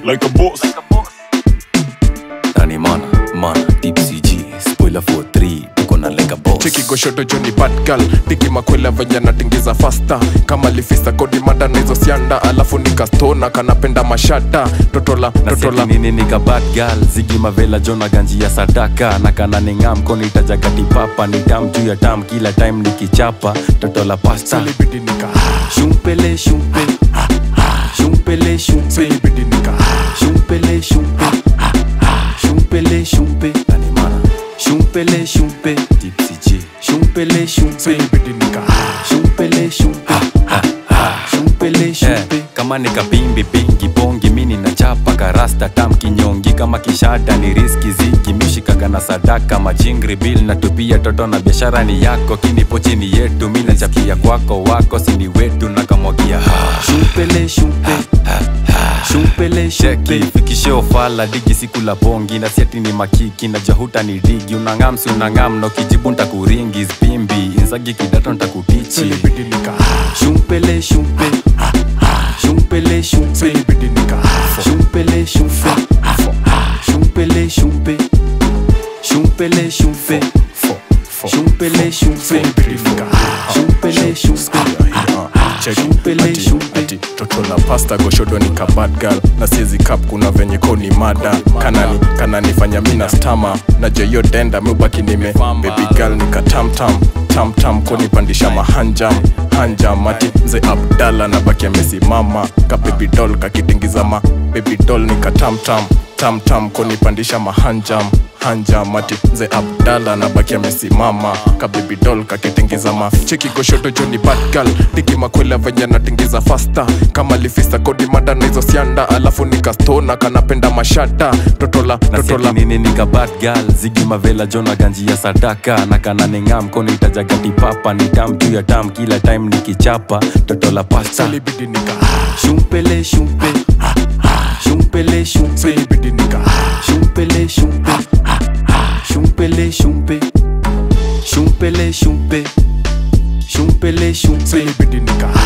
like a boss Nani mana, mana, deep CG Spoiler for 3, tuko na like a boss cheki goshoto joni bad girl tiki makwela venye natingiza fasta kama lifista kodi mada na hizo sianda alafu nikastona kanapenda mashata totola totola naseti nini nika bad girl zigi mavela jona ganji ya sadaka na kana ningam koni itajagati papa ni tam juu ya tam kila time nikichapa toto la pasta silibidi nika shumpele shumpe shumpele shumpe silibidi nika shumpele shumpe shumpele shumpe nani mana shumpele shumpe tipsy G shumpele shumpe silibidi nika shumpele shumpe shumpele shumpe kama nikapimbi pingi bongi mini na chapa karasta tam kinyongi kama kishada ni riski zigi mishikaga na sadaka majingri bil na tupia toto na biashara ni yako kinipo chini yetu mi nachapia kwako wako sini wetu na kamwagia shumpele shumpe shumpele sheki fikishe ofala digi siku la bongi na siati ni makiki na jahuta ni digi unangam si unangam na ukijibu ntakuringi spimbi inzagi kidato ntakutichi silibidi nika shumpele shumpe shumpele shumpe silibidi nika shumpele shumpe shumpele shumpe shumpele shumpe Fo, fo, shumpele shumpe silibidi nika shumpele shumpe Shumpele, shumpe. ati toto la pasta goshodo ni kabad girl na siezi kap kuna venye ko ni mada kanani kananifanya mina stama na jeyo denda miubaki nime baby girl nika tamtam tamtam konipandisha mahanjam hanjam ati mze abdala na baki amesimama ka baby doll kakitingiza ma baby doll nika tamtam tamtam konipandisha mahanjam hanjam ati mze abdala na baki amesimama ka baby doll kakitingiza ma cheki goshodo joni bad girl tiki makwela venye natingiza fasta kama lifista kodi mada na hizo sianda alafu nikastona kanapenda mashata totola totola nasiati nini nika bad girl zigi mavela jona ganji ya sadaka na kana ningam koni itajagati papa ni tam juu ya tam kila time nikichapa toto la pasta silibidi nika shumpele shumpe shumpele shumpe silibidi nika shumpele shumpe shumpele shumpe shumpele shumpe shumpele shumpe silibidi nika